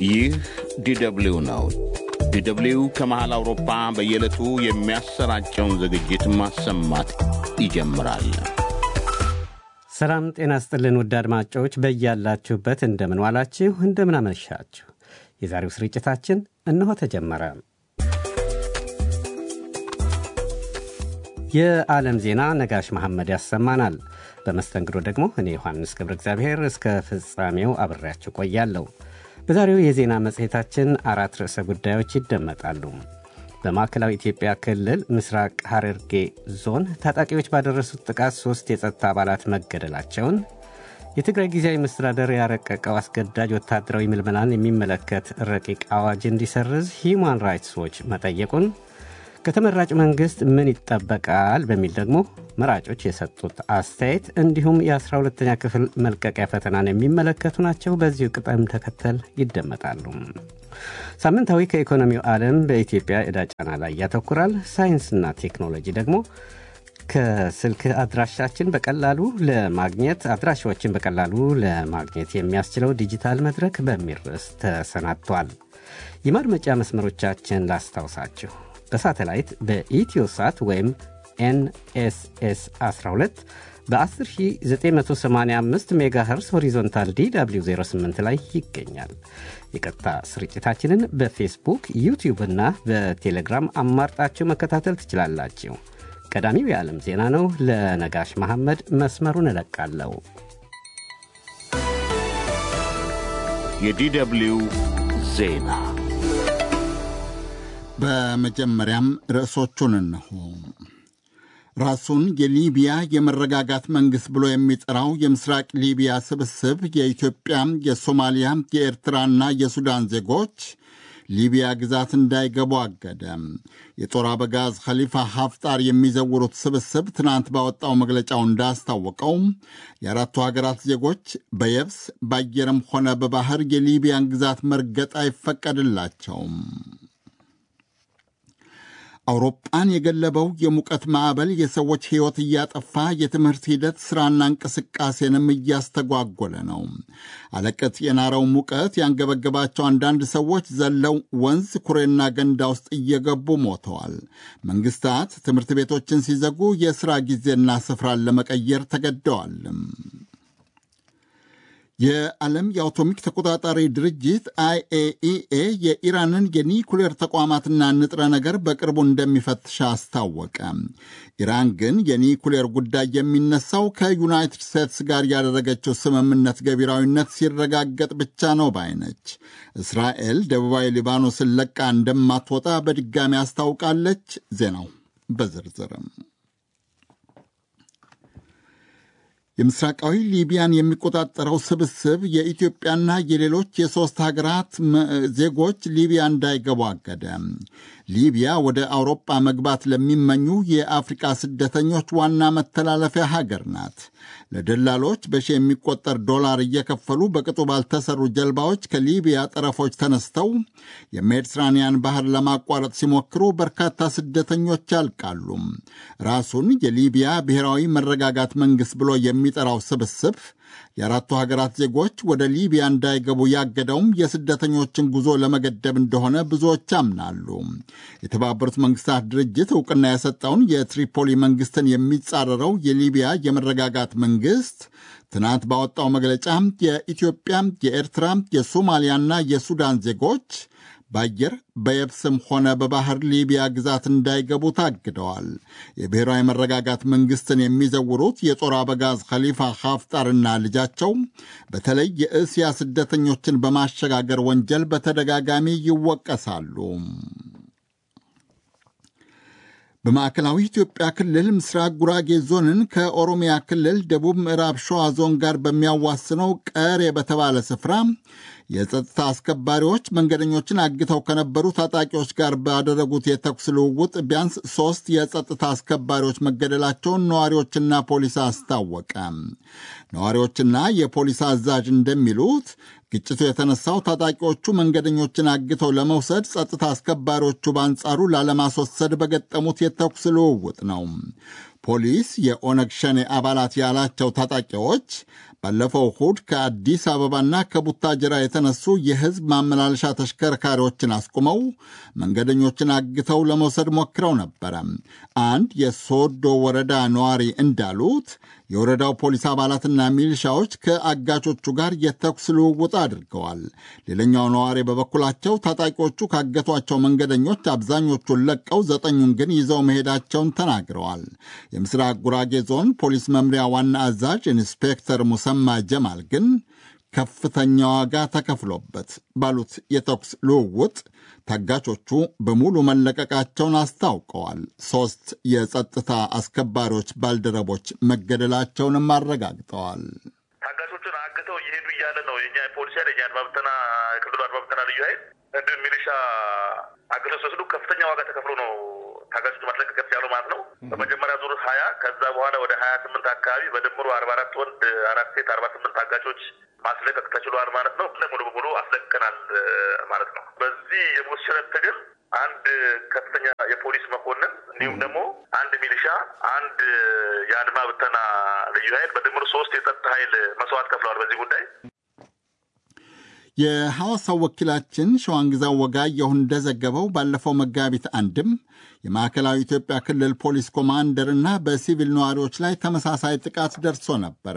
ይህ ዲደብሊው ነው። ዲደብሊው ከመሃል አውሮፓ በየዕለቱ የሚያሰራጨውን ዝግጅት ማሰማት ይጀምራል። ሰላም ጤና ስጥልን ውድ አድማጮች በያላችሁበት እንደምን ዋላችሁ፣ እንደምን አመሻችሁ። የዛሬው ስርጭታችን እነሆ ተጀመረ። የዓለም ዜና ነጋሽ መሐመድ ያሰማናል። በመስተንግዶ ደግሞ እኔ ዮሐንስ ገብረ እግዚአብሔር እስከ ፍጻሜው አብሬያችሁ ቆያለሁ። በዛሬው የዜና መጽሔታችን አራት ርዕሰ ጉዳዮች ይደመጣሉ። በማዕከላዊ ኢትዮጵያ ክልል ምስራቅ ሐረርጌ ዞን ታጣቂዎች ባደረሱት ጥቃት ሦስት የጸጥታ አባላት መገደላቸውን፣ የትግራይ ጊዜያዊ መስተዳደር ያረቀቀው አስገዳጅ ወታደራዊ ምልመላን የሚመለከት ረቂቅ አዋጅ እንዲሰርዝ ሂዩማን ራይትስ ዎች መጠየቁን፣ ከተመራጭ መንግሥት ምን ይጠበቃል በሚል ደግሞ መራጮች የሰጡት አስተያየት እንዲሁም የ12ተኛ ክፍል መልቀቂያ ፈተናን የሚመለከቱ ናቸው። በዚሁ ቅደም ተከተል ይደመጣሉ። ሳምንታዊ ከኢኮኖሚው ዓለም በኢትዮጵያ ዕዳ ጫና ላይ ያተኩራል። ሳይንስና ቴክኖሎጂ ደግሞ ከስልክ አድራሻችን በቀላሉ ለማግኘት አድራሻዎችን በቀላሉ ለማግኘት የሚያስችለው ዲጂታል መድረክ በሚል ርዕስ ተሰናድቷል። የማድመጫ መስመሮቻችን ላስታውሳችሁ። በሳተላይት በኢትዮ ሳት ወይም ኤንኤስኤስ 12 በ10985 ሜጋሄርስ ሆሪዞንታል ዲw 08 ላይ ይገኛል። የቀጥታ ስርጭታችንን በፌስቡክ ዩቲዩብ እና በቴሌግራም አማርጣችሁ መከታተል ትችላላችሁ። ቀዳሚው የዓለም ዜና ነው። ለነጋሽ መሐመድ መስመሩን እለቃለሁ። የዲደብሊው ዜና በመጀመሪያም ርዕሶቹን እነሆ። ራሱን የሊቢያ የመረጋጋት መንግሥት ብሎ የሚጠራው የምስራቅ ሊቢያ ስብስብ የኢትዮጵያ፣ የሶማሊያ፣ የኤርትራና የሱዳን ዜጎች ሊቢያ ግዛት እንዳይገቡ አገደ። የጦር አበጋዝ ኸሊፋ ሀፍጣር የሚዘውሩት ስብስብ ትናንት ባወጣው መግለጫው እንዳስታወቀው የአራቱ ሀገራት ዜጎች በየብስ በአየርም ሆነ በባህር የሊቢያን ግዛት መርገጥ አይፈቀድላቸውም። አውሮፓን የገለበው የሙቀት ማዕበል የሰዎች ሕይወት እያጠፋ የትምህርት ሂደት ሥራና እንቅስቃሴንም እያስተጓጎለ ነው። አለቀት የናረው ሙቀት ያንገበገባቸው አንዳንድ ሰዎች ዘለው ወንዝ፣ ኩሬና ገንዳ ውስጥ እየገቡ ሞተዋል። መንግሥታት ትምህርት ቤቶችን ሲዘጉ የሥራ ጊዜና ስፍራን ለመቀየር ተገደዋል። የዓለም የአቶሚክ ተቆጣጣሪ ድርጅት አይኤኢኤ የኢራንን የኒኩሌር ተቋማትና ንጥረ ነገር በቅርቡ እንደሚፈትሽ አስታወቀ። ኢራን ግን የኒኩሌር ጉዳይ የሚነሳው ከዩናይትድ ስቴትስ ጋር ያደረገችው ስምምነት ገቢራዊነት ሲረጋገጥ ብቻ ነው ባይነች። እስራኤል ደቡባዊ ሊባኖስን ለቃ እንደማትወጣ በድጋሚ አስታውቃለች። ዜናው በዝርዝርም የምስራቃዊ ሊቢያን የሚቆጣጠረው ስብስብ የኢትዮጵያና የሌሎች የሦስት ሀገራት ዜጎች ሊቢያ እንዳይገቡ አገደ። ሊቢያ ወደ አውሮጳ መግባት ለሚመኙ የአፍሪቃ ስደተኞች ዋና መተላለፊያ ሀገር ናት። ለደላሎች በሺ የሚቆጠር ዶላር እየከፈሉ በቅጡ ባልተሰሩ ጀልባዎች ከሊቢያ ጠረፎች ተነስተው የሜዲትራንያን ባህር ለማቋረጥ ሲሞክሩ በርካታ ስደተኞች ያልቃሉ። ራሱን የሊቢያ ብሔራዊ መረጋጋት መንግሥት ብሎ የሚጠራው ስብስብ የአራቱ ሀገራት ዜጎች ወደ ሊቢያ እንዳይገቡ ያገደውም የስደተኞችን ጉዞ ለመገደብ እንደሆነ ብዙዎች ያምናሉ። የተባበሩት መንግስታት ድርጅት እውቅና የሰጠውን የትሪፖሊ መንግስትን የሚጻረረው የሊቢያ የመረጋጋት መንግስት ትናንት ባወጣው መግለጫ የኢትዮጵያ፣ የኤርትራ፣ የሶማሊያና የሱዳን ዜጎች በአየር በየብስም ሆነ በባህር ሊቢያ ግዛት እንዳይገቡ ታግደዋል። የብሔራዊ መረጋጋት መንግስትን የሚዘውሩት የጦር አበጋዝ ኸሊፋ ሀፍጣርና ልጃቸው በተለይ የእስያ ስደተኞችን በማሸጋገር ወንጀል በተደጋጋሚ ይወቀሳሉ። በማዕከላዊ ኢትዮጵያ ክልል ምስራቅ ጉራጌ ዞንን ከኦሮሚያ ክልል ደቡብ ምዕራብ ሸዋ ዞን ጋር በሚያዋስነው ቀሬ በተባለ ስፍራ የጸጥታ አስከባሪዎች መንገደኞችን አግተው ከነበሩ ታጣቂዎች ጋር ባደረጉት የተኩስ ልውውጥ ቢያንስ ሦስት የጸጥታ አስከባሪዎች መገደላቸውን ነዋሪዎችና ፖሊስ አስታወቀ። ነዋሪዎችና የፖሊስ አዛዥ እንደሚሉት ግጭቱ የተነሳው ታጣቂዎቹ መንገደኞችን አግተው ለመውሰድ ጸጥታ አስከባሪዎቹ በአንጻሩ ላለማስወሰድ በገጠሙት የተኩስ ልውውጥ ነው። ፖሊስ የኦነግ ሸኔ አባላት ያላቸው ታጣቂዎች ባለፈው እሁድ ከአዲስ አበባና ከቡታጅራ የተነሱ የሕዝብ ማመላለሻ ተሽከርካሪዎችን አስቁመው መንገደኞችን አግተው ለመውሰድ ሞክረው ነበረ። አንድ የሶዶ ወረዳ ነዋሪ እንዳሉት የወረዳው ፖሊስ አባላትና ሚሊሻዎች ከአጋቾቹ ጋር የተኩስ ልውውጥ አድርገዋል። ሌላኛው ነዋሪ በበኩላቸው ታጣቂዎቹ ካገቷቸው መንገደኞች አብዛኞቹን ለቀው ዘጠኙን ግን ይዘው መሄዳቸውን ተናግረዋል። የምስራቅ ጉራጌ ዞን ፖሊስ መምሪያ ዋና አዛዥ ኢንስፔክተር ሙሰማ ጀማል ግን ከፍተኛ ዋጋ ተከፍሎበት ባሉት የተኩስ ልውውጥ ታጋቾቹ በሙሉ መለቀቃቸውን አስታውቀዋል። ሦስት የጸጥታ አስከባሪዎች ባልደረቦች መገደላቸውንም አረጋግጠዋል። ታጋቾቹን አግተው እየሄዱ እያለ ነው የኛ ፖሊስ ኃይል የኛ አድማ ብተና የክልሉ አድማ ብተና ልዩ ኃይል እንዲሁም ሚሊሻ አግተው ሲወስዱ ከፍተኛ ዋጋ ተከፍሎ ነው ታጋቾቹ ማስለቀቅ ያለው ማለት ነው። በመጀመሪያ ዙር ሀያ ከዛ በኋላ ወደ ሀያ ስምንት አካባቢ በድምሩ አርባ አራት ወንድ አራት ሴት አርባ ስምንት ታጋቾች ማስለቀቅ ተችሏል ማለት ነው። ሙሉ በሙሉ አስለቅቀናል ማለት ነው። በዚህ የሞሸረት ትግል አንድ ከፍተኛ የፖሊስ መኮንን እንዲሁም ደግሞ አንድ ሚሊሻ፣ አንድ የአድማ ብተና ልዩ ኃይል በድምሩ ሶስት የጸጥታ ኃይል መስዋዕት ከፍለዋል በዚህ ጉዳይ። የሐዋሳው ወኪላችን ሸዋንግዛው ወጋየሁ እንደዘገበው ባለፈው መጋቢት አንድም የማዕከላዊ ኢትዮጵያ ክልል ፖሊስ ኮማንደርና በሲቪል ነዋሪዎች ላይ ተመሳሳይ ጥቃት ደርሶ ነበረ።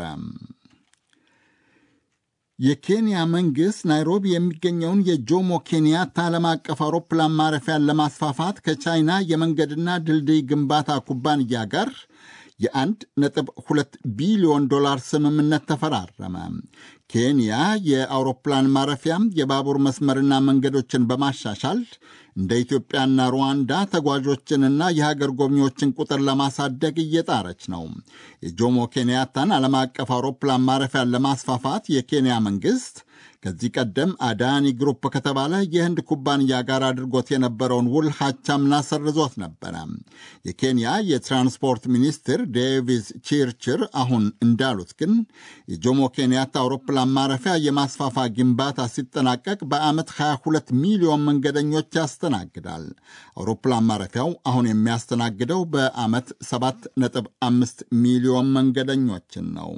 የኬንያ መንግሥት ናይሮቢ የሚገኘውን የጆሞ ኬንያታ ዓለም አቀፍ አውሮፕላን ማረፊያን ለማስፋፋት ከቻይና የመንገድና ድልድይ ግንባታ ኩባንያ ጋር የአንድ ነጥብ ሁለት ቢሊዮን ዶላር ስምምነት ተፈራረመ። ኬንያ የአውሮፕላን ማረፊያም የባቡር መስመርና መንገዶችን በማሻሻል እንደ ኢትዮጵያና ሩዋንዳ ተጓዦችንና የሀገር ጎብኚዎችን ቁጥር ለማሳደግ እየጣረች ነው። የጆሞ ኬንያታን ዓለም አቀፍ አውሮፕላን ማረፊያን ለማስፋፋት የኬንያ መንግሥት ከዚህ ቀደም አዳኒ ግሩፕ ከተባለ የህንድ ኩባንያ ጋር አድርጎት የነበረውን ውል ሀቻምና ሰርዞት ነበረ። የኬንያ የትራንስፖርት ሚኒስትር ዴቪስ ቺርችር አሁን እንዳሉት ግን የጆሞ ኬንያታ አውሮፕላን ማረፊያ የማስፋፋ ግንባታ ሲጠናቀቅ በዓመት 22 ሚሊዮን መንገደኞች ያስተናግዳል። አውሮፕላን ማረፊያው አሁን የሚያስተናግደው በዓመት 7.5 ሚሊዮን መንገደኞችን ነው።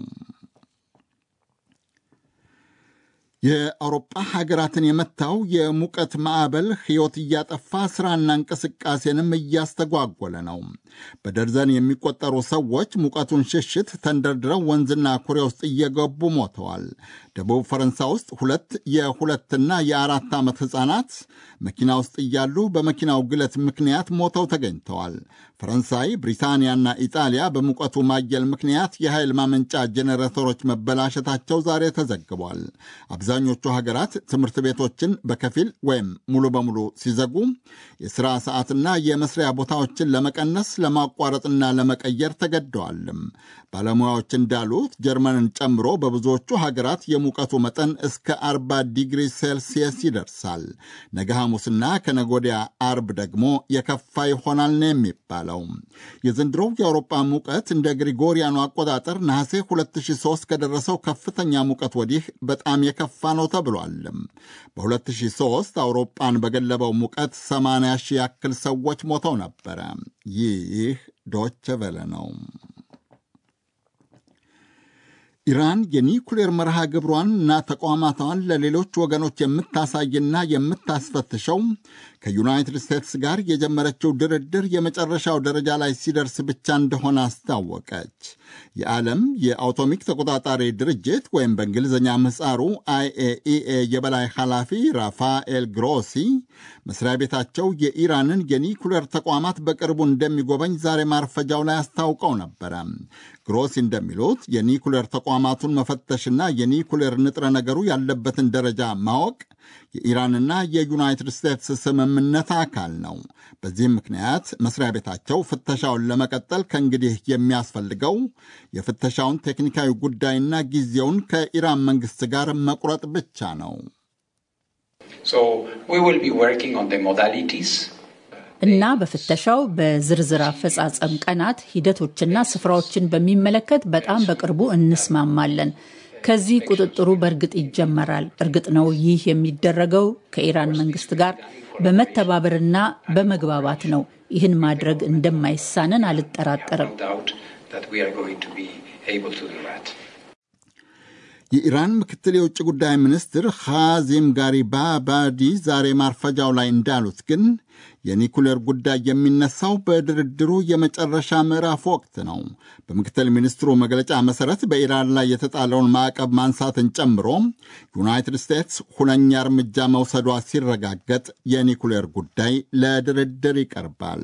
የአውሮጳ ሀገራትን የመታው የሙቀት ማዕበል ሕይወት እያጠፋ ሥራና እንቅስቃሴንም እያስተጓጎለ ነው። በደርዘን የሚቆጠሩ ሰዎች ሙቀቱን ሽሽት ተንደርድረው ወንዝና ኩሬ ውስጥ እየገቡ ሞተዋል። ደቡብ ፈረንሳይ ውስጥ ሁለት የሁለትና የአራት ዓመት ሕፃናት መኪና ውስጥ እያሉ በመኪናው ግለት ምክንያት ሞተው ተገኝተዋል። ፈረንሳይ፣ ብሪታንያና ኢጣሊያ በሙቀቱ ማየል ምክንያት የኃይል ማመንጫ ጄኔሬተሮች መበላሸታቸው ዛሬ ተዘግቧል። አብዛኞቹ ሀገራት ትምህርት ቤቶችን በከፊል ወይም ሙሉ በሙሉ ሲዘጉ የሥራ ሰዓትና የመስሪያ ቦታዎችን ለመቀነስ ለማቋረጥና ለመቀየር ተገደዋልም። ባለሙያዎች እንዳሉት ጀርመንን ጨምሮ በብዙዎቹ ሀገራት የሙቀቱ መጠን እስከ 40 ዲግሪ ሴልሲየስ ይደርሳል። ነገ ሐሙስና ከነጎዲያ አርብ ደግሞ የከፋ ይሆናል ነው የሚባለው። የዘንድሮው የአውሮፓ ሙቀት እንደ ግሪጎሪያኑ አቆጣጠር ነሐሴ 2003 ከደረሰው ከፍተኛ ሙቀት ወዲህ በጣም የከፋ ነው ተብሏል። በ2003 አውሮፓን በገለበው ሙቀት 80 ሺህ ያክል ሰዎች ሞተው ነበረ። ይህ ዶቸ ቨለ ነው። ኢራን የኒኩሌር መርሃ ግብሯን እና ተቋማቷን ለሌሎች ወገኖች የምታሳይና የምታስፈትሸው ከዩናይትድ ስቴትስ ጋር የጀመረችው ድርድር የመጨረሻው ደረጃ ላይ ሲደርስ ብቻ እንደሆነ አስታወቀች። የዓለም የአውቶሚክ ተቆጣጣሪ ድርጅት ወይም በእንግሊዝኛ ምህፃሩ አይኤኢኤ የበላይ ኃላፊ ራፋኤል ግሮሲ መስሪያ ቤታቸው የኢራንን የኒኩሌር ተቋማት በቅርቡ እንደሚጎበኝ ዛሬ ማርፈጃው ላይ አስታውቀው ነበረ። ግሮሲ እንደሚሉት የኒኩሌር ተቋማቱን መፈተሽና የኒኩሌር ንጥረ ነገሩ ያለበትን ደረጃ ማወቅ የኢራንና የዩናይትድ ስቴትስ ስምምነት አካል ነው። በዚህም ምክንያት መስሪያ ቤታቸው ፍተሻውን ለመቀጠል ከእንግዲህ የሚያስፈልገው የፍተሻውን ቴክኒካዊ ጉዳይና ጊዜውን ከኢራን መንግሥት ጋር መቁረጥ ብቻ ነው። እና በፍተሻው በዝርዝር አፈጻጸም ቀናት፣ ሂደቶችና ስፍራዎችን በሚመለከት በጣም በቅርቡ እንስማማለን። ከዚህ ቁጥጥሩ በእርግጥ ይጀመራል። እርግጥ ነው ይህ የሚደረገው ከኢራን መንግስት ጋር በመተባበርና በመግባባት ነው። ይህን ማድረግ እንደማይሳነን አልጠራጠርም። የኢራን ምክትል የውጭ ጉዳይ ሚኒስትር ኻዚም ጋሪባባዲ ዛሬ ማርፈጃው ላይ እንዳሉት ግን የኒኩሌር ጉዳይ የሚነሳው በድርድሩ የመጨረሻ ምዕራፍ ወቅት ነው። በምክትል ሚኒስትሩ መግለጫ መሠረት በኢራን ላይ የተጣለውን ማዕቀብ ማንሳትን ጨምሮ ዩናይትድ ስቴትስ ሁነኛ እርምጃ መውሰዷ ሲረጋገጥ የኒኩሌር ጉዳይ ለድርድር ይቀርባል።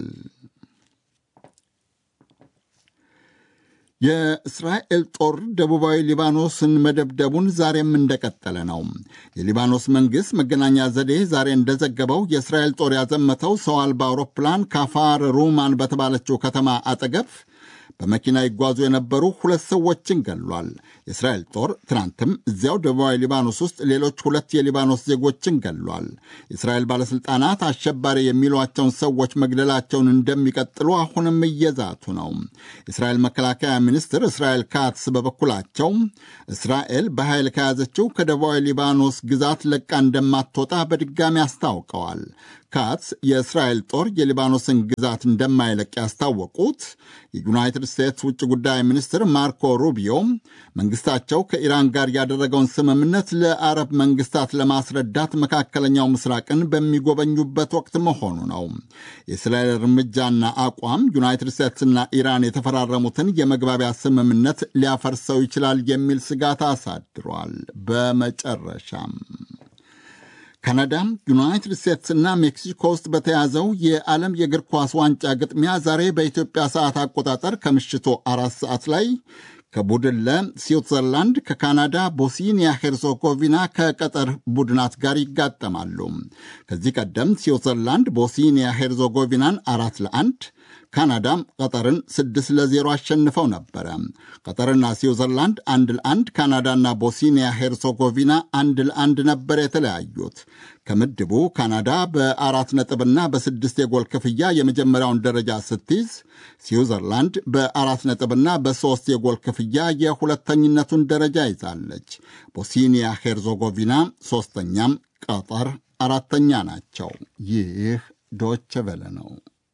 የእስራኤል ጦር ደቡባዊ ሊባኖስን መደብደቡን ዛሬም እንደቀጠለ ነው። የሊባኖስ መንግሥት መገናኛ ዘዴ ዛሬ እንደዘገበው የእስራኤል ጦር ያዘመተው ሰው አልባ አውሮፕላን ካፋር ሩማን በተባለችው ከተማ አጠገብ በመኪና ይጓዙ የነበሩ ሁለት ሰዎችን ገሏል። የእስራኤል ጦር ትናንትም እዚያው ደቡባዊ ሊባኖስ ውስጥ ሌሎች ሁለት የሊባኖስ ዜጎችን ገሏል። የእስራኤል ባለሥልጣናት አሸባሪ የሚሏቸውን ሰዎች መግደላቸውን እንደሚቀጥሉ አሁንም እየዛቱ ነው። የእስራኤል መከላከያ ሚኒስትር እስራኤል ካትስ በበኩላቸው እስራኤል በኃይል ከያዘችው ከደቡባዊ ሊባኖስ ግዛት ለቃ እንደማትወጣ በድጋሚ አስታውቀዋል። ካትስ የእስራኤል ጦር የሊባኖስን ግዛት እንደማይለቅ ያስታወቁት የዩናይትድ ስቴትስ ውጭ ጉዳይ ሚኒስትር ማርኮ ሩቢዮ መንግስታቸው ከኢራን ጋር ያደረገውን ስምምነት ለአረብ መንግስታት ለማስረዳት መካከለኛው ምስራቅን በሚጎበኙበት ወቅት መሆኑ ነው። የእስራኤል እርምጃና አቋም ዩናይትድ ስቴትስና ኢራን የተፈራረሙትን የመግባቢያ ስምምነት ሊያፈርሰው ይችላል የሚል ስጋት አሳድሯል። በመጨረሻም ካናዳ፣ ዩናይትድ ስቴትስና ሜክሲኮ ውስጥ በተያዘው የዓለም የእግር ኳስ ዋንጫ ግጥሚያ ዛሬ በኢትዮጵያ ሰዓት አቆጣጠር ከምሽቱ አራት ሰዓት ላይ ከቡድን ለ ስዊትዘርላንድ ከካናዳ ቦስኒያ ሄርዞጎቪና ከቀጠር ቡድናት ጋር ይጋጠማሉ። ከዚህ ቀደም ስዊትዘርላንድ ቦስኒያ ሄርዞጎቪናን አራት ለአንድ ካናዳም ቀጠርን ስድስት ለዜሮ አሸንፈው ነበረ። ቀጠርና ስዊዘርላንድ አንድ ለአንድ፣ ካናዳና ቦስኒያ ሄርሶጎቪና አንድ ለአንድ ነበር የተለያዩት። ከምድቡ ካናዳ በአራት ነጥብና በስድስት የጎል ክፍያ የመጀመሪያውን ደረጃ ስትይዝ፣ ስዊዘርላንድ በአራት ነጥብና በሦስት የጎል ክፍያ የሁለተኝነቱን ደረጃ ይዛለች። ቦስኒያ ሄርዞጎቪና ሦስተኛም፣ ቀጠር አራተኛ ናቸው። ይህ ዶቸ ቨለ ነው።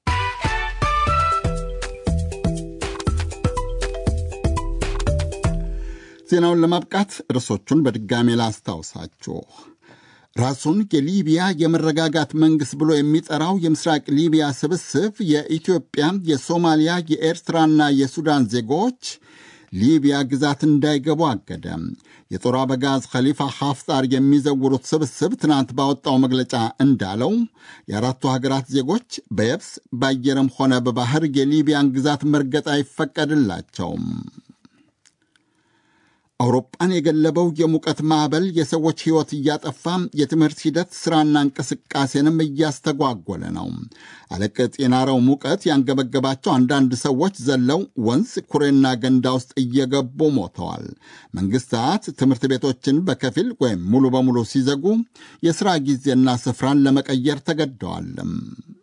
ዜናውን ለማብቃት ርዕሶቹን በድጋሜ ላስታውሳችሁ። ራሱን የሊቢያ የመረጋጋት መንግሥት ብሎ የሚጠራው የምስራቅ ሊቢያ ስብስብ የኢትዮጵያ፣ የሶማሊያ፣ የኤርትራና የሱዳን ዜጎች ሊቢያ ግዛት እንዳይገቡ አገደ። የጦር አበጋዝ ኸሊፋ ሐፍጣር የሚዘውሩት ስብስብ ትናንት ባወጣው መግለጫ እንዳለው የአራቱ ሀገራት ዜጎች በየብስ በአየርም ሆነ በባህር የሊቢያን ግዛት መርገጥ አይፈቀድላቸውም። አውሮፓን የገለበው የሙቀት ማዕበል የሰዎች ሕይወት እያጠፋ የትምህርት ሂደት ሥራና እንቅስቃሴንም እያስተጓጎለ ነው። አለቅጥ የናረው ሙቀት ያንገበገባቸው አንዳንድ ሰዎች ዘለው ወንዝ፣ ኩሬና ገንዳ ውስጥ እየገቡ ሞተዋል። መንግሥታት ትምህርት ቤቶችን በከፊል ወይም ሙሉ በሙሉ ሲዘጉ የሥራ ጊዜና ስፍራን ለመቀየር ተገደዋልም።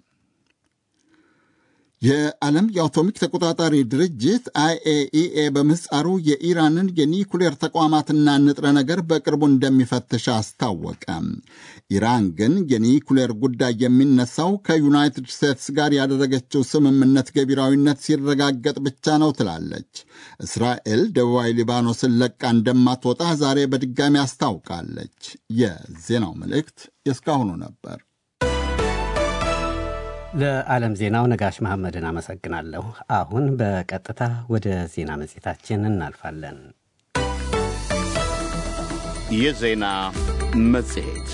የዓለም የአቶሚክ ተቆጣጣሪ ድርጅት አይኤኢኤ በምህጻሩ የኢራንን የኒኩሌር ተቋማትና ንጥረ ነገር በቅርቡ እንደሚፈትሽ አስታወቀ። ኢራን ግን የኒኩሌር ጉዳይ የሚነሳው ከዩናይትድ ስቴትስ ጋር ያደረገችው ስምምነት ገቢራዊነት ሲረጋገጥ ብቻ ነው ትላለች። እስራኤል ደቡባዊ ሊባኖስን ለቃ እንደማትወጣ ዛሬ በድጋሚ አስታውቃለች። የዜናው መልእክት የእስካሁኑ ነበር። ለዓለም ዜናው ነጋሽ መሐመድን አመሰግናለሁ። አሁን በቀጥታ ወደ ዜና መጽሔታችን እናልፋለን። የዜና መጽሔት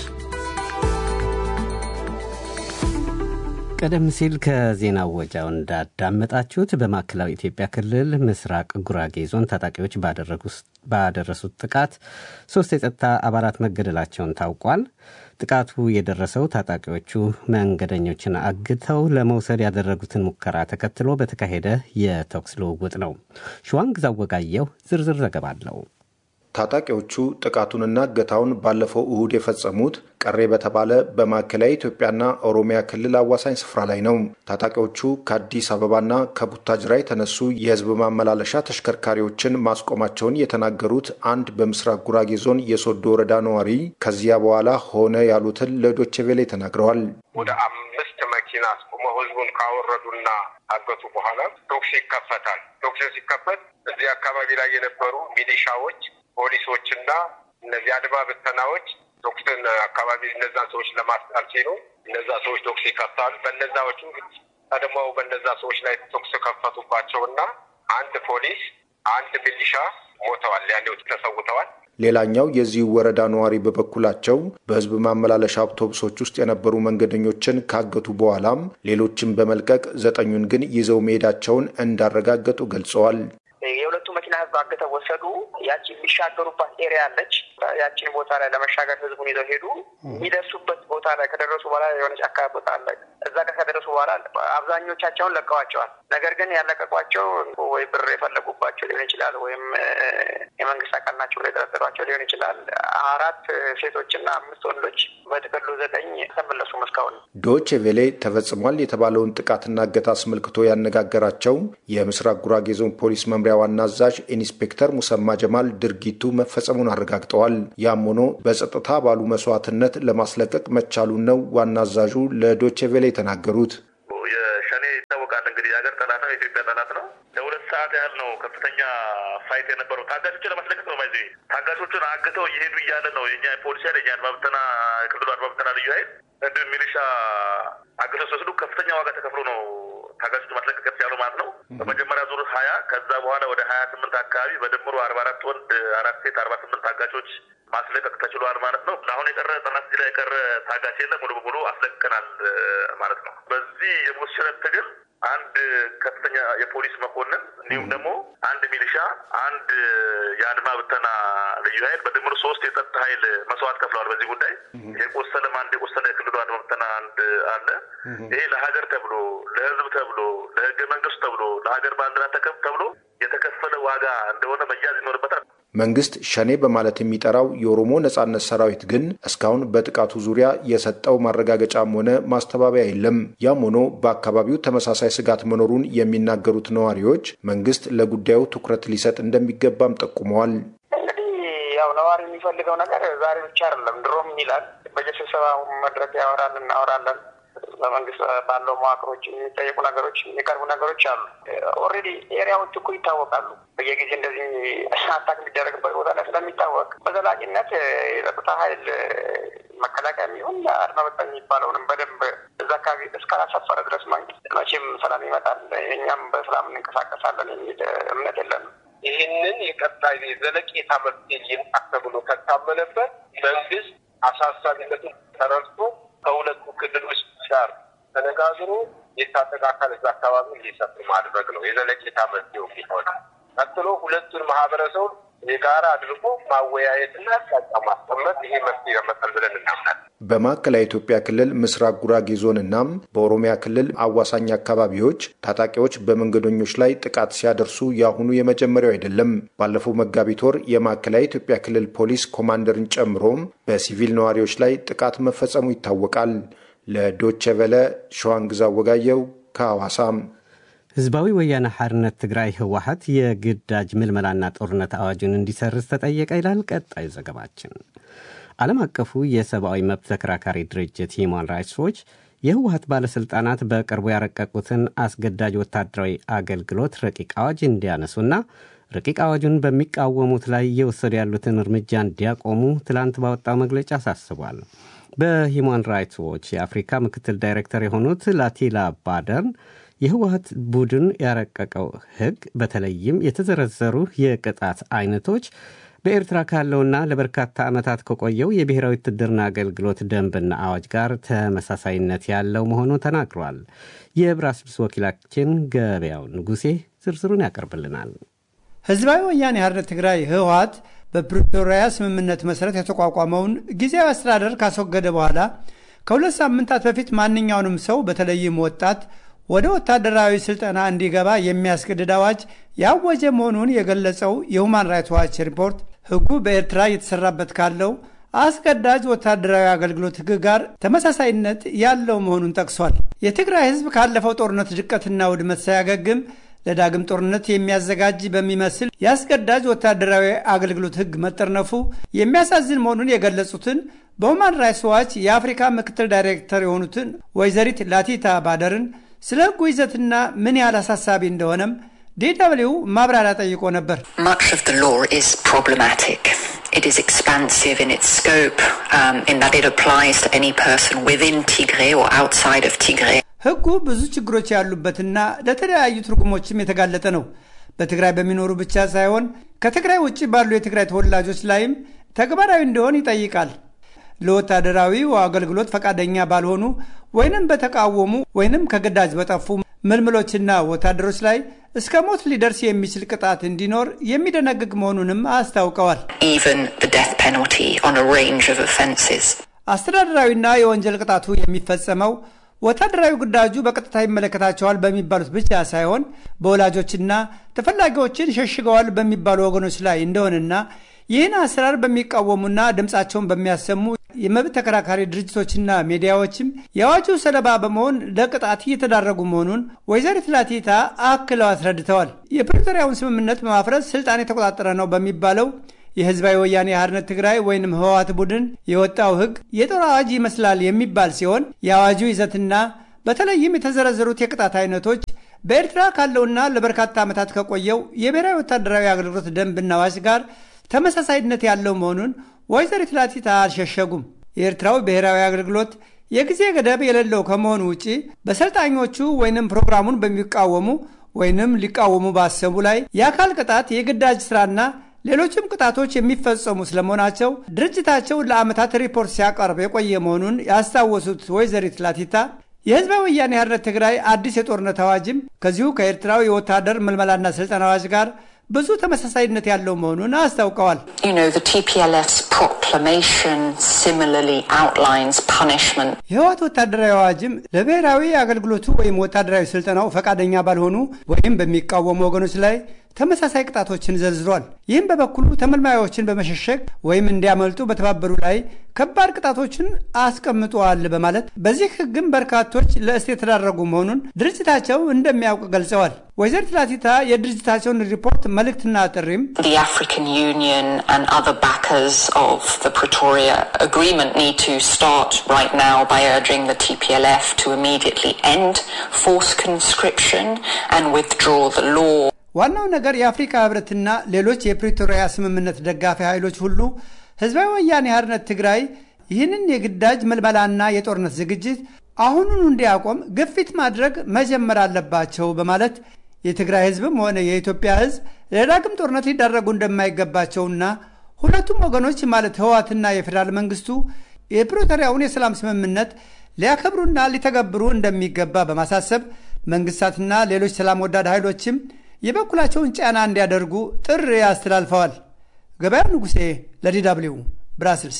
ቀደም ሲል ከዜና ወጃው እንዳዳመጣችሁት በማዕከላዊ ኢትዮጵያ ክልል ምስራቅ ጉራጌ ዞን ታጣቂዎች ባደረሱት ጥቃት ሶስት የጸጥታ አባላት መገደላቸውን ታውቋል። ጥቃቱ የደረሰው ታጣቂዎቹ መንገደኞችን አግተው ለመውሰድ ያደረጉትን ሙከራ ተከትሎ በተካሄደ የተኩስ ልውውጥ ነው። ሸዋንግዛው ወጋየሁ ዝርዝር ዘገባ አለው። ታጣቂዎቹ ጥቃቱንና እገታውን ባለፈው እሁድ የፈጸሙት ቀሬ በተባለ በማዕከላዊ ኢትዮጵያና ኦሮሚያ ክልል አዋሳኝ ስፍራ ላይ ነው። ታጣቂዎቹ ከአዲስ አበባና ከቡታጅራ የተነሱ የሕዝብ ማመላለሻ ተሽከርካሪዎችን ማስቆማቸውን የተናገሩት አንድ በምስራቅ ጉራጌ ዞን የሶዶ ወረዳ ነዋሪ ከዚያ በኋላ ሆነ ያሉትን ለዶቼ ቬሌ ተናግረዋል። ወደ አምስት መኪና አስቆመው ሕዝቡን ካወረዱና አገቱ በኋላ ቶክስ ይከፈታል። ቶክስ ሲከፈት እዚህ አካባቢ ላይ የነበሩ ሚሊሻዎች ፖሊሶችና እነዚህ አድማ ብተናዎች ቶክስን አካባቢ እነዛን ሰዎች ለማስጣል ሲሉ እነዛ ሰዎች ቶክስ ይከፍታሉ። በነዛዎቹ ቀድመው በነዛ ሰዎች ላይ ቶክስ ከፈቱባቸው እና አንድ ፖሊስ አንድ ሚሊሻ ሞተዋል፣ ያኔው ተሰውተዋል። ሌላኛው የዚህ ወረዳ ነዋሪ በበኩላቸው በሕዝብ ማመላለሻ አውቶቡሶች ውስጥ የነበሩ መንገደኞችን ካገቱ በኋላም ሌሎችን በመልቀቅ ዘጠኙን ግን ይዘው መሄዳቸውን እንዳረጋገጡ ገልጸዋል። የሁለቱ መኪና ህዝብ አግተው ወሰዱ። ያቺ የሚሻገሩባት ኤሪያ አለች። ያቺን ቦታ ላይ ለመሻገር ህዝቡን ይዘው ሄዱ። የሚደርሱበት ቦታ ላይ ከደረሱ በኋላ የሆነች አካባቢ ቦታ አለ። እዛ ጋር ከደረሱ በኋላ አብዛኞቻቸውን ለቀዋቸዋል። ነገር ግን ያለቀቋቸው ወይ ብር የፈለጉባቸው ሊሆን ይችላል፣ ወይም የመንግስት አካል ናቸው ብለው የጠረጠሯቸው ሊሆን ይችላል። አራት ሴቶችና አምስት ወንዶች በጥቅሉ ዘጠኝ ተመለሱም እስካሁን። ዶቼ ቬሌ ተፈጽሟል የተባለውን ጥቃትና እገታ አስመልክቶ ያነጋገራቸው የምስራቅ ጉራጌ ዞን ፖሊስ መምሪያ ዋና አዛዥ ኢንስፔክተር ሙሰማ ጀማል ድርጊቱ መፈጸሙን አረጋግጠዋል። ያም ሆኖ በጸጥታ ባሉ መስዋዕትነት ለማስለቀቅ መቻሉን ነው ዋና አዛዡ ለዶቼ ቬሌ የተናገሩት። የሸኔ ይታወቃል እንግዲህ የሀገር ጠላት ነው፣ የኢትዮጵያ ጠላት ነው። ለሁለት ሰዓት ያህል ነው ከፍተኛ ፋይት የነበረው ታጋቾችን ለማስለቀቅ ነው። ባይዘ ታጋቾቹን አግተው እየሄዱ እያለ ነው የኛ ፖሊስ ኃይል የኛ አድማ ብተና ክልሉ አድማ ብተና ልዩ ኃይል እንዲሁም ሚሊሻ አግተው ሲወስዱ ከፍተኛ ዋጋ ተከፍሎ ነው ታጋቾች ማስለቀቅ ያለው ማለት ነው። በመጀመሪያ ዙር ሀያ ከዛ በኋላ ወደ ሀያ ስምንት አካባቢ በድምሩ አርባ አራት ወንድ አራት ሴት አርባ ስምንት ታጋቾች ማስለቀቅ ተችሏል ማለት ነው። አሁን የቀረ ጠናት ላይ የቀረ ታጋች የለም። ሙሉ በሙሉ አስለቅቀናል ማለት ነው። በዚህ የሞት ሽረት ትግል አንድ ከፍተኛ የፖሊስ መኮንን እንዲሁም ደግሞ አንድ ሚሊሻ፣ አንድ የአድማ ብተና ልዩ ኃይል በድምሩ ሶስት የጸጥታ ኃይል መስዋዕት ከፍለዋል። በዚህ ጉዳይ የቆሰለም አንድ የቆሰለ የክልሉ አድማ ብተና አንድ አለ። ይሄ ለሀገር ተብሎ ለሕዝብ ተብሎ ለሕገ መንግስቱ ተብሎ ለሀገር ባንዲራ ተከብ ተብሎ የተከፈለ ዋጋ እንደሆነ መያዝ ይኖርበታል። መንግስት ሸኔ በማለት የሚጠራው የኦሮሞ ነጻነት ሰራዊት ግን እስካሁን በጥቃቱ ዙሪያ የሰጠው ማረጋገጫም ሆነ ማስተባበያ የለም። ያም ሆኖ በአካባቢው ተመሳሳይ ስጋት መኖሩን የሚናገሩት ነዋሪዎች መንግስት ለጉዳዩ ትኩረት ሊሰጥ እንደሚገባም ጠቁመዋል። እንግዲህ ያው ነዋሪ የሚፈልገው ነገር ዛሬ ብቻ አይደለም፣ ድሮም ይላል። በየስብሰባ መድረክ ያወራል፣ እናወራለን በመንግስት ባለው መዋቅሮች የሚጠየቁ ነገሮች የሚቀርቡ ነገሮች አሉ። ኦልሬዲ ኤሪያዎች እኮ ይታወቃሉ። በየጊዜ እንደዚህ አታክ የሚደረግበት ቦታ ላይ ስለሚታወቅ በዘላቂነት የጸጥታ ኃይል መከላከያ የሚሆን አድማ በታኝ የሚባለውንም በደንብ እዛ አካባቢ እስካላሰፈረ ድረስ መንግስት መቼም ሰላም ይመጣል፣ እኛም በሰላም እንንቀሳቀሳለን የሚል እምነት የለንም። ይህንን የቀጣይ ዘለቄታ መፍትሄ ይምጣ ተብሎ ከታመነበት መንግስት አሳሳቢነቱን ተረድቶ ከሁለቱ ክልሎች ጋር ተነጋግሮ የታጠቀ አካል እዛ አካባቢ እንዲሰፍር ማድረግ ነው የዘለቄታ መፍትሄው ቢሆን። ቀጥሎ ሁለቱን ማህበረሰቡ የጋራ አድርጎ ማወያየትና አቅጣጫ ማስቀመጥ ይሄ መፍትሄ ያመጣል ብለን እናምናለን። በማዕከላዊ ኢትዮጵያ ክልል ምስራቅ ጉራጌ ዞን እናም በኦሮሚያ ክልል አዋሳኝ አካባቢዎች ታጣቂዎች በመንገደኞች ላይ ጥቃት ሲያደርሱ የአሁኑ የመጀመሪያው አይደለም። ባለፈው መጋቢት ወር የማዕከላዊ ኢትዮጵያ ክልል ፖሊስ ኮማንደርን ጨምሮም በሲቪል ነዋሪዎች ላይ ጥቃት መፈጸሙ ይታወቃል። ለዶቼ ቨለ ሸዋንግዛ ወጋየው ከሐዋሳም ህዝባዊ ወያነ ሓርነት ትግራይ ህወሓት የግዳጅ ምልመላና ጦርነት አዋጁን እንዲሰርዝ ተጠየቀ ይላል ቀጣዩ ዘገባችን። ዓለም አቀፉ የሰብአዊ መብት ተከራካሪ ድርጅት ሂማን ራይትስ ዎች የህወሓት ባለሥልጣናት በቅርቡ ያረቀቁትን አስገዳጅ ወታደራዊ አገልግሎት ረቂቅ አዋጅ እንዲያነሱና ረቂቅ አዋጁን በሚቃወሙት ላይ እየወሰዱ ያሉትን እርምጃ እንዲያቆሙ ትላንት ባወጣው መግለጫ አሳስቧል። በሂማን ራይትስ ዎች የአፍሪካ ምክትል ዳይሬክተር የሆኑት ላቲላ ባደርን የህወሀት ቡድን ያረቀቀው ህግ በተለይም የተዘረዘሩ የቅጣት አይነቶች በኤርትራ ካለውና ለበርካታ ዓመታት ከቆየው የብሔራዊ ውትድርና አገልግሎት ደንብና አዋጅ ጋር ተመሳሳይነት ያለው መሆኑ ተናግሯል። የብራስልስ ወኪላችን ገበያው ንጉሴ ዝርዝሩን ያቀርብልናል። ህዝባዊ ወያኔ ሓርነት ትግራይ ህወሀት በፕሪቶሪያ ስምምነት መሠረት የተቋቋመውን ጊዜያዊ አስተዳደር ካስወገደ በኋላ ከሁለት ሳምንታት በፊት ማንኛውንም ሰው በተለይም ወጣት ወደ ወታደራዊ ስልጠና እንዲገባ የሚያስገድድ አዋጅ ያወጀ መሆኑን የገለጸው የሁማን ራይትስ ዋች ሪፖርት ህጉ በኤርትራ እየተሰራበት ካለው አስገዳጅ ወታደራዊ አገልግሎት ህግ ጋር ተመሳሳይነት ያለው መሆኑን ጠቅሷል። የትግራይ ህዝብ ካለፈው ጦርነት ድቀትና ውድመት ሳያገግም ለዳግም ጦርነት የሚያዘጋጅ በሚመስል የአስገዳጅ ወታደራዊ አገልግሎት ህግ መጠርነፉ የሚያሳዝን መሆኑን የገለጹትን በሁማን ራይትስ ዋች የአፍሪካ ምክትል ዳይሬክተር የሆኑትን ወይዘሪት ላቲታ ባደርን ስለ ህጉ ይዘትና ምን ያህል አሳሳቢ እንደሆነም ዲደብሊው ማብራሪያ ጠይቆ ነበር። Much of the law is problematic. It is expansive in its scope um, in that it applies to any person within Tigray or outside of Tigray. ሕጉ ብዙ ችግሮች ያሉበትና ለተለያዩ ትርጉሞችም የተጋለጠ ነው። በትግራይ በሚኖሩ ብቻ ሳይሆን ከትግራይ ውጭ ባሉ የትግራይ ተወላጆች ላይም ተግባራዊ እንዲሆን ይጠይቃል። ለወታደራዊው አገልግሎት ፈቃደኛ ባልሆኑ ወይንም በተቃወሙ ወይንም ከግዳጅ በጠፉ ምልምሎችና ወታደሮች ላይ እስከ ሞት ሊደርስ የሚችል ቅጣት እንዲኖር የሚደነግግ መሆኑንም አስታውቀዋል። Even the death penalty on a range of offences. አስተዳደራዊና የወንጀል ቅጣቱ የሚፈጸመው ወታደራዊ ግዳጁ በቀጥታ ይመለከታቸዋል በሚባሉት ብቻ ሳይሆን በወላጆችና ተፈላጊዎችን ሸሽገዋል በሚባሉ ወገኖች ላይ እንደሆነና ይህን አሰራር በሚቃወሙና ድምፃቸውን በሚያሰሙ የመብት ተከራካሪ ድርጅቶችና ሚዲያዎችም የአዋጁ ሰለባ በመሆን ለቅጣት እየተዳረጉ መሆኑን ወይዘሪት ላቲታ አክለው አስረድተዋል። የፕሪቶሪያውን ስምምነት በማፍረስ ስልጣን የተቆጣጠረ ነው በሚባለው የህዝባዊ ወያኔ ሓርነት ትግራይ ወይንም ህወሓት ቡድን የወጣው ህግ የጦር አዋጅ ይመስላል የሚባል ሲሆን የአዋጁ ይዘትና በተለይም የተዘረዘሩት የቅጣት አይነቶች በኤርትራ ካለውና ለበርካታ ዓመታት ከቆየው የብሔራዊ ወታደራዊ አገልግሎት ደንብና አዋጅ ጋር ተመሳሳይነት ያለው መሆኑን ወይዘሪት ላቲታ አልሸሸጉም። የኤርትራው ብሔራዊ አገልግሎት የጊዜ ገደብ የሌለው ከመሆኑ ውጪ በሰልጣኞቹ ወይንም ፕሮግራሙን በሚቃወሙ ወይንም ሊቃወሙ ባሰቡ ላይ የአካል ቅጣት፣ የግዳጅ ስራና ሌሎችም ቅጣቶች የሚፈጸሙ ስለመሆናቸው ድርጅታቸው ለዓመታት ሪፖርት ሲያቀርብ የቆየ መሆኑን ያስታወሱት ወይዘሪት ላቲታ የህዝባዊ ወያኔ ሓርነት ትግራይ አዲስ የጦርነት አዋጅም ከዚሁ ከኤርትራው የወታደር ምልመላና ስልጠና አዋጅ ጋር ብዙ ተመሳሳይነት ያለው መሆኑን አስታውቀዋል። You know, the TPLF's proclamation similarly outlines punishment. የህወሓት ወታደራዊ አዋጅም ለብሔራዊ አገልግሎቱ ወይም ወታደራዊ ስልጠናው ፈቃደኛ ባልሆኑ ወይም በሚቃወሙ ወገኖች ላይ ተመሳሳይ ቅጣቶችን ዘርዝሯል። ይህም በበኩሉ ተመልማዮችን በመሸሸግ ወይም እንዲያመልጡ በተባበሩ ላይ ከባድ ቅጣቶችን አስቀምጠዋል በማለት በዚህ ህግም በርካቶች ለእስር የተዳረጉ መሆኑን ድርጅታቸው እንደሚያውቅ ገልጸዋል። ወይዘሪት ላቲታ የድርጅታቸውን ሪፖርት መልእክትና ጥሪም The African Union and other backers of the Pretoria Agreement need to start right now by urging the TPLF to immediately end forced conscription and withdraw the law. ዋናው ነገር የአፍሪካ ህብረትና ሌሎች የፕሪቶሪያ ስምምነት ደጋፊ ኃይሎች ሁሉ ህዝባዊ ወያኔ ሓርነት ትግራይ ይህንን የግዳጅ መልመላና የጦርነት ዝግጅት አሁኑኑ እንዲያቆም ግፊት ማድረግ መጀመር አለባቸው በማለት የትግራይ ህዝብም ሆነ የኢትዮጵያ ህዝብ ለዳግም ጦርነት ሊዳረጉ እንደማይገባቸውና ሁለቱም ወገኖች ማለት ህወሓትና የፌዴራል መንግስቱ የፕሪቶሪያውን የሰላም ስምምነት ሊያከብሩና ሊተገብሩ እንደሚገባ በማሳሰብ መንግስታትና ሌሎች ሰላም ወዳድ ኃይሎችም የበኩላቸውን ጫና እንዲያደርጉ ጥሪ አስተላልፈዋል። ገበያው ንጉሴ ለዲ ደብልዩ ብራስልስ።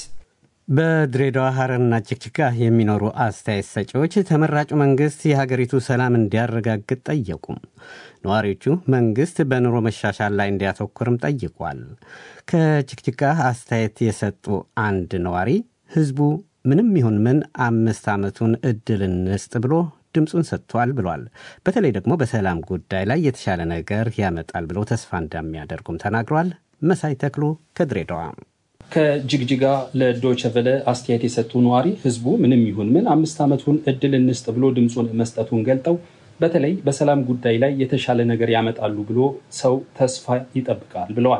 በድሬዳዋ ሐረርና ጅግጅጋ የሚኖሩ አስተያየት ሰጪዎች ተመራጩ መንግስት የሀገሪቱ ሰላም እንዲያረጋግጥ ጠየቁ። ነዋሪዎቹ መንግስት በኑሮ መሻሻል ላይ እንዲያተኩርም ጠይቋል። ከጅግጅጋ አስተያየት የሰጡ አንድ ነዋሪ ህዝቡ ምንም ይሁን ምን አምስት ዓመቱን እድል እንስጥ ብሎ ድምፁን ሰጥቷል ብሏል። በተለይ ደግሞ በሰላም ጉዳይ ላይ የተሻለ ነገር ያመጣል ብለው ተስፋ እንደሚያደርጉም ተናግሯል። መሳይ ተክሉ ከድሬዳዋ ከጅግጅጋ ለዶይቸ ቨለ አስተያየት የሰጡ ነዋሪ ህዝቡ ምንም ይሁን ምን አምስት ዓመቱን እድል እንስጥ ብሎ ድምፁን መስጠቱን ገልጠው በተለይ በሰላም ጉዳይ ላይ የተሻለ ነገር ያመጣሉ ብሎ ሰው ተስፋ ይጠብቃል ብለዋል።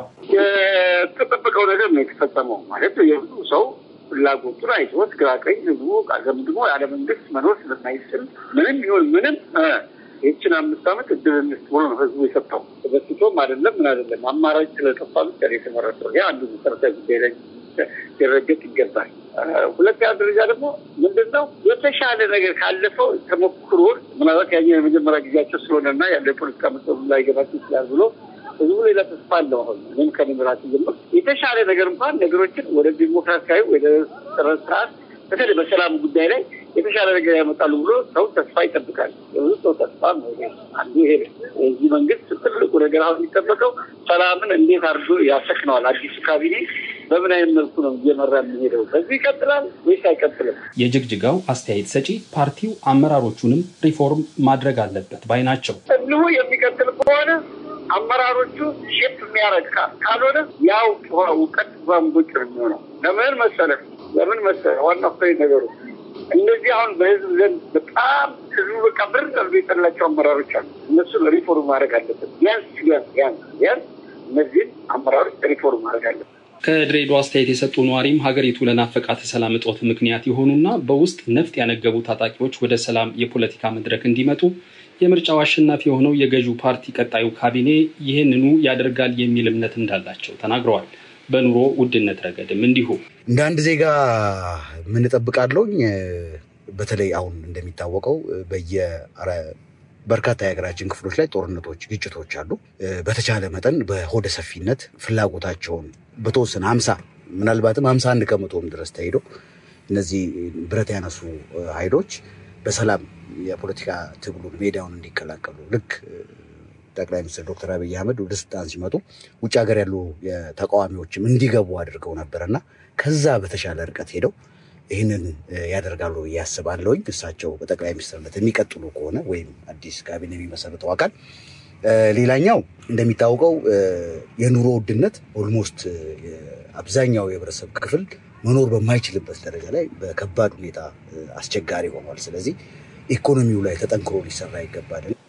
የተጠበቀው ነገር ነው የተፈጸመው። ማለት የብዙ ሰው ፍላጎቱን አይቶት ግራ ቀኝ ህዝቡ ገምግሞ ያለ መንግስት መኖር ስለማይችል ምንም ይሁን ምንም ይህችን አምስት ዓመት እድል እንስጥ ብሎ ነው ህዝቡ የሰጠው። ተበስቶም አይደለም ምን አይደለም አማራጭ ስለጠፋ ብቻ ነው የተመረጠው። ይህ አንዱ መሰረታዊ ጉዳይ ላይ ሊረገጥ ይገባል። ሁለተኛ ደረጃ ደግሞ ምንድን ነው የተሻለ ነገር ካለፈው ተሞክሮ ምናልባት ያኛው የመጀመሪያ ጊዜያቸው ስለሆነና ያለው የፖለቲካ መሰሉ ላይገባቸው ይችላል ብሎ ህዝቡ ሌላ ተስፋ አለው። አሁን ምንም ከንምራት ጀምር የተሻለ ነገር እንኳን ነገሮችን ወደ ዲሞክራሲያዊ ወደ ስርዓት በተለይ በሰላም ጉዳይ ላይ የተሻለ ነገር ያመጣሉ ብሎ ሰው ተስፋ ይጠብቃል። የብዙ ሰው ተስፋ ነው አንዱ ይሄ የዚህ መንግስት ትልቁ ነገር አሁን የሚጠበቀው ሰላምን እንዴት አድርጎ ያሰክነዋል። አዲሱ ካቢኔ በምን አይነት መልኩ ነው እየመራ የሚሄደው? በዚህ ይቀጥላል ወይስ አይቀጥልም? የጅግጅጋው አስተያየት ሰጪ ፓርቲው አመራሮቹንም ሪፎርም ማድረግ አለበት ባይ ናቸው። እንዲሁ የሚቀጥል ከሆነ አመራሮቹ ሼፕ የሚያደርግ ካልሆነ ያው እውቀት ጓንቦጭ ነው የሚሆነው። ለምን መሰለህ ለምን መሰለህ ዋና ፍሬ ነገሩ እነዚህ አሁን በህዝብ ዘንድ በጣም ህዝቡ በቃ ብር ቀርቶ የጠላቸው አመራሮች አሉ። እነሱን ሪፎርም ማድረግ አለበት። ቢያንስ ቢያንስ ቢያንስ ቢያንስ እነዚህን አመራሮች ሪፎርም ማድረግ አለበት። ከድሬዳዋ አስተያየት የሰጡ ነዋሪም ሀገሪቱ ለናፈቃት ሰላም እጦት ምክንያት የሆኑና በውስጥ ነፍጥ ያነገቡ ታጣቂዎች ወደ ሰላም የፖለቲካ መድረክ እንዲመጡ የምርጫው አሸናፊ የሆነው የገዢው ፓርቲ ቀጣዩ ካቢኔ ይህንኑ ያደርጋል የሚል እምነት እንዳላቸው ተናግረዋል። በኑሮ ውድነት ረገድም እንዲሁ እንደ አንድ ዜጋ ምን እጠብቃለሁኝ? በተለይ አሁን እንደሚታወቀው በየ በርካታ የሀገራችን ክፍሎች ላይ ጦርነቶች፣ ግጭቶች አሉ። በተቻለ መጠን በሆደ ሰፊነት ፍላጎታቸውን በተወሰነ ሀምሳ ምናልባትም ሀምሳ አንድ ከመቶም ድረስ ተሄዶ እነዚህ ብረት ያነሱ ኃይሎች በሰላም የፖለቲካ ትግሉን ሜዳውን እንዲቀላቀሉ ልክ ጠቅላይ ሚኒስትር ዶክተር አብይ አህመድ ወደ ስልጣን ሲመጡ ውጭ ሀገር ያሉ ተቃዋሚዎችም እንዲገቡ አድርገው ነበረና ከዛ በተሻለ ርቀት ሄደው ይህንን ያደርጋሉ ብዬ አስባለሁኝ። እሳቸው በጠቅላይ ሚኒስትርነት የሚቀጥሉ ከሆነ ወይም አዲስ ካቢኔ የሚመሰርተው አካል። ሌላኛው እንደሚታወቀው የኑሮ ውድነት ኦልሞስት አብዛኛው የህብረተሰብ ክፍል መኖር በማይችልበት ደረጃ ላይ በከባድ ሁኔታ አስቸጋሪ ሆኗል። ስለዚህ ኢኮኖሚው ላይ ተጠንክሮ ሊሰራ ይገባል።